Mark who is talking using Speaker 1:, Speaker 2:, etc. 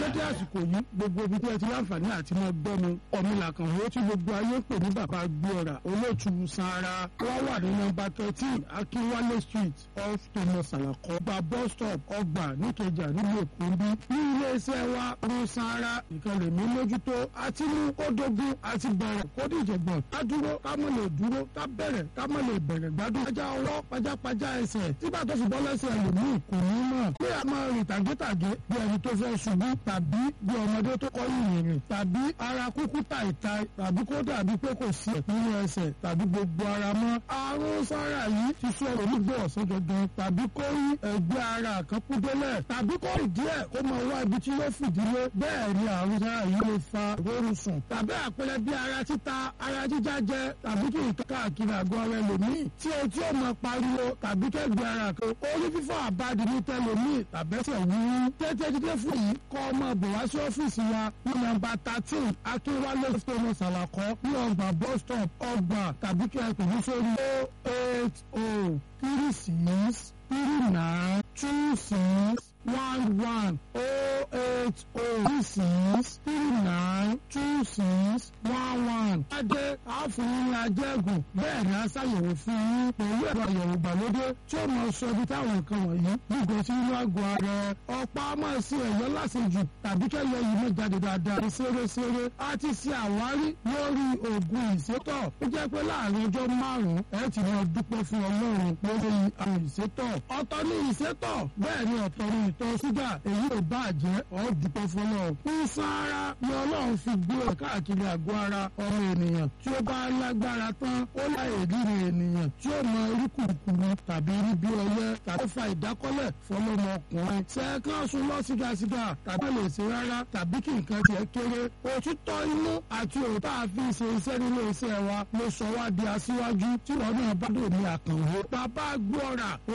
Speaker 1: dédé àsìkò yìí gbogbo ibi tí ẹ ti láǹfààní àti máa gbọ́ mi ọ̀mìnlà kan wo tí gbogbo ayé ń pè ní bàbá gbọ́ra olóòtú sanra wọ́n wà ní nọ́mbà thirteen akínwálé street off thomas alakọ gba bus stop ọgbà níkẹjà nílùú èkó bí ní iléeṣẹ́ wa rún sanra ìkànnì mi mójútó àti mú kó dógún àti bẹ̀rẹ̀ kó dìjọ̀gbọ̀n ká dúró ká mọ̀ lè dúró ká bẹ̀rẹ̀ ká mọ̀ lè bẹ̀rẹ̀ gbádùn ajá ọwọ́ pajápajá ẹsẹ̀ tígbà tó fi bọ́ lẹ́sẹ̀ ẹlòmíì kò ní mọ̀ pé a máa rìn tàgétàgé bí ẹni tó fẹ́ ṣubú tàbí bí ọmọdé tó kọ́ yìnyín tàbí ara kúkú tàìtàì tàbí kó dàbí pé kò sí nínú ẹsẹ̀ tàbí gbogbo ara mọ́ àrùn sára yìí ti sọ onígbò ọ̀sán gangan tàbí kó rí ẹgbẹ́ ara kan kú délẹ̀ tàbí kó rìn díẹ̀ kó máa wá ibi tí yóò fìdílé bẹ́ẹ̀ ni àrùn sára yìí lè fa ìrorun sùn tàbí àpẹẹrẹ bí ara títa ara jíjájẹ tàbí kí nǹkan káàkiri àgọ́ ara ẹlòmíì tí o tí o máa pariwo tàbí kẹ́gbẹ́ ara kan orí fífọ́ àbádi ní tẹlòmíì tàbẹ́sẹ̀ wúwú tètè dídé fún yìí kọ́ ọmọ bọ̀ wá sí ọ́fíìsì wa ní nọ́mbà thirteen akínwálé thomas alakọ ní ọgbà bus stop ọgbà tàbí kí ẹ pè ní sórí o eight o three six three nine two six one one o eight o three six three nine two six one one. Adé àfọwọ́n ajẹ́gùn bẹ́ẹ̀ ni a ṣàyẹ̀wò fún yín pẹ̀lú ẹ̀rọ àyẹ̀wò ìgbàlódé tí ó máa sọ ibi táwọn nǹkan wọ̀nyí gbogbo sí inú àgọ́ ara ẹ̀. Ọ̀pá máa ṣe ẹ̀yọ́ lásìjù tàbí kẹ́yọ yìí máa jáde dáadáa ní ṣeréṣeré. A ti ṣe àwárí lórí oògùn ìsétọ̀. Ó jẹ́ pé láàrin ọjọ́ márùn-ún ẹ ti máa dúpẹ́ fún Ọlọ́run lórí àwọn ìsétọ̀. Ọ̀tọ̀ ni ìsétọ̀ bẹ́ẹ̀ ni ọ̀tọ̀ ni ìtọ̀ ṣúgà èyí ò bá jẹ́ ọ́ dúpẹ́ fọlọ́. Ìsan ara ni Ọlọ́run fi gbé ọ̀ káàkiri àgọ́ ara ọmọ ènìyàn tí ó bá lágbára tán ó láyè líle ènìyàn tí ó mọ orí kùkùrù tàbí rí bí ọyẹ́ tàbí fa ìdákọ́lẹ̀ fọlọ́mọkùnrin. Sẹ́ẹ̀kan sun lọ sígasíga tàbí lè ṣe rárá tàbí kí nǹkan tiẹ̀ kéré. Òtítọ́ inú àti òótọ́ àfi ṣe iṣẹ́ nílé iṣẹ́ wa ló sọ wá di aṣíwájú tí wọ́n náà bá dò ní àkànwó. Bàbá gbọ́ra